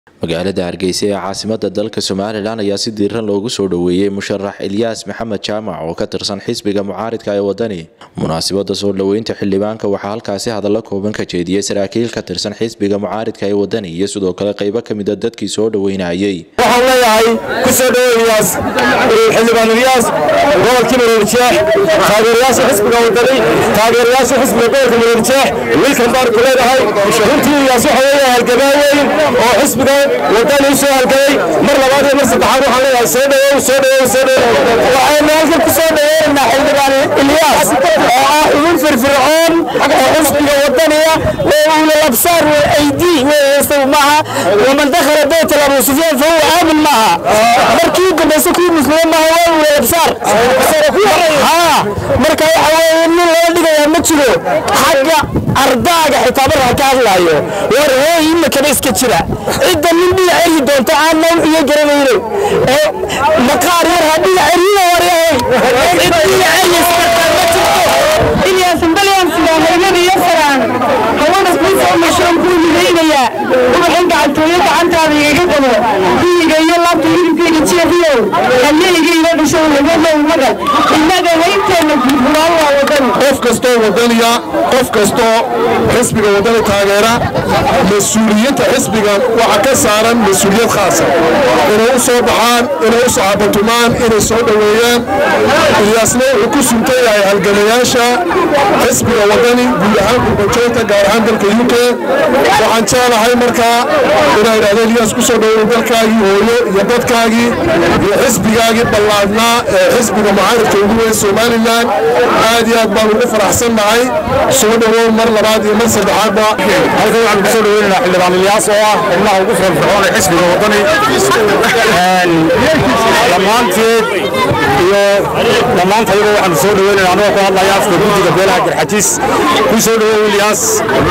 magaalada hargeysa ee caasimada dalka somalilan ayaa si diiran loogu soo dhoweeyey musharax ilyaas maxamed jaamac oo ka tirsan xisbiga mucaaridka ee wadani munaasibada soo dhoweynta xildhibaanka waxaa halkaasi hadallo kooban ka jeediyey saraakiil ka tirsan xisbiga mucaaridka ee wadani iyo sidoo kale qaybo kamida dadkii soo dhoweynayay waxaan leeyahay kusoo dhoweeyaas xildhibaan ilyaas gobolkii mareerjeex taageerayaasha xisbiga wadani taageerayaasha xisbiga gobolka mareerjeex wiilkan baan ku leedahay runtii ilyaas waxa weeye halgamaa weyn oo xisbiga wadani u soo halgamay mar labaad iyo mar saddexaad waxaan leeyahay soo dhowow soo dhowow soo dhowow waxaynu halkan ku soo dhoweynaynaa xildhibaan ilyaas oo ah xubin firfircoon oo xisbiga wadaniya oo ula labsaar aydi weeyeystaw maaha waman dakhala bayt abu sufyaan fa huwa aamin maaha markii dambayse kuwii muslimiin maaha waa ula labsaar haa marka waxa weeye nin loo dhigayaa ma jiro xagga ardaaga xitaa markaa ka hadlaayo war hooy imakaba iska jira cidda nin dhinac eryi doonto aan naw iyo garanayno ee maqaar yar ha dhinac eryiyo waryahay cid dhinac eryiskartaa ma jirto ilyaasan balyaansiga haymada iyo saraan hawanas kuusoo mashoon kuu midaynayaa ubaxin gacantooyo gacantaada igaga qabo biyiga iyo laabta hilibkayga jeexiyow halyeeyga iga dhasho lagodow magal innaga haybteenna gurguraan waa wadan qof kastoo wadaniya qof kastoo xisbiga wadani taageera mas-uuliyiinta xisbiga waxa ka saaran mas-uuliyad khaasa inay u soo baxaan inay u saxaabatumaan inay soo dhoweeyaan ilyaasna wuxuu ku suntan yahay halgamayaasha xisbiga wadani guud ahaan gurbajoogta gaar ahaan dalka u k waxaan jeclahay markaa inaa idhahdo ilyaas ku soo dhoweey dalkaagii hooyo iyo dadkaagii iyo xisbigaagii ballaadnaa ee xisbiga mucaaridka ugu weyn somalilan aad iyo aad baan ugu faraxsan nahay soo dhowow mar labaad iyo mar saddexaadba halkan waxaan kusoo dhoweynaynaa xildhibaan ilyaas oo ah xubnaha ugu firfircoon ee xisbiga wadani dhammaanteed iyo dhammaantayaba waxaan soo dhoweynaynaa anagoo ku hadlaya afka guddiga beelaha garxajiis ku soo dhowow ilyaas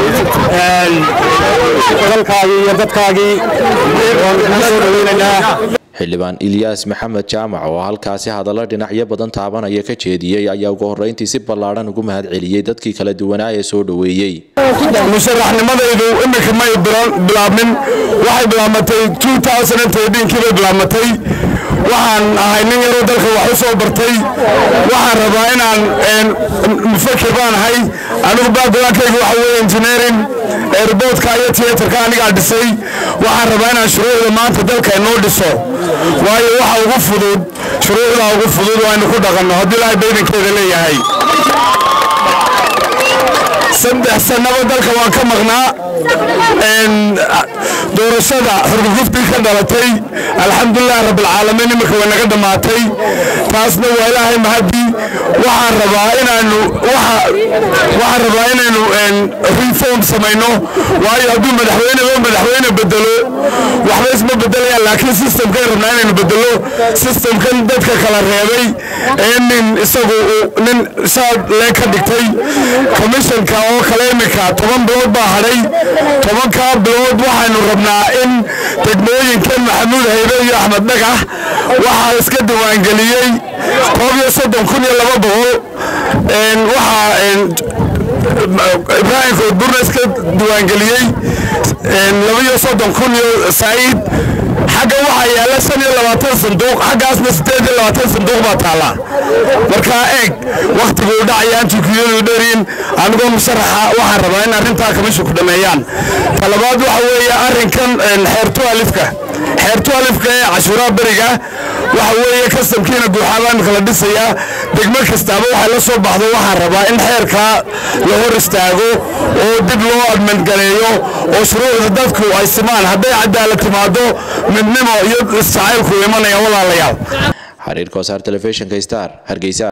dalkaagii iyo dadkaagii waan kugu soo dhoweynaynaa xildhibaan ilyaas maxamed jaamac oo halkaasi hadallo dhinacyo badan taabanaya ka jeediyey ayaa ugu horreyntii si ballaadhan ugu mahad celiyey dadkii kala duwanaa ee soo dhoweeyey musharaxnimadaydu iminka may bilaabmin waxay bilaabmatay kiibay bilaabmatay waxaan ahay nin yaroo dalka wax u soo bartay waxaan rabaa inaan mufakir baan ahay anigu backgroundkayga waxa weeye engineering airportka iyo theaterka anigaa dhisay waxaan rabaa inaan shuruucda maanta dalka inoo dhiso waayo waxa ugu fudud shuruucda ugu fudud waa inu ku dhaqanno haddii ilaahay baydankeeda leeyahay saddex sannaba dalka waan ka maqnaa doorashada xurguftii ka dhalatay alxamdulilahi rabbilcaalamiin iminka way naga dhammaatay taasna waa ilaahay mahadii waxaan rabaa inaanu waxaan rabaa inaynu reform samayno waayo hadduu madaxweyneba madaxweyne bedelo waxba isma bedelayaan laakiin systemkan rabnaa inaynu bedelo systemkan dadka kala reebay ee nin isagu nin saad lee ka dhigtay commissionka oo kale iminka toban bilood baa hadhay tobankaa bilood waxaynu rabnaa in degmooyinkan maxamuud haybe iyo axmed dhagax waxaa iska diiwaangeliyey koob iyo soddon kun iyo laba boqol waxaa ibraahim koodburna iska diiwaangeliyey laba iyo soddon kun iyo saa'iid xagga waxaa yaalla shan iyo labaatan sanduuq xaggaasna siddeed iyo labaatan sanduuq baa taalla markaa eeg wakhtiguu dhacaya antikiyadu dherin anigoo musharaxa waxaan rabaa in arrintaa kamishu ku dhameeyaan talabaad waxa weeye arrinkan xeertu alifka xeertu alifka ee cashuuraha beriga waxa weeye kastamkiina guuxaabaa imika la dhisayaa degmo kastaaba waxay la soo baxdo waxaan rabaa in xeerkaa la hor istaago oo dib loo admandgaleeyo oo shuruucda dadku ay simaan hadday cadaalad timaado midnimo iyo isjacaylku imanaya walaalayaal xariirka wasaar telefishinka star hargeysa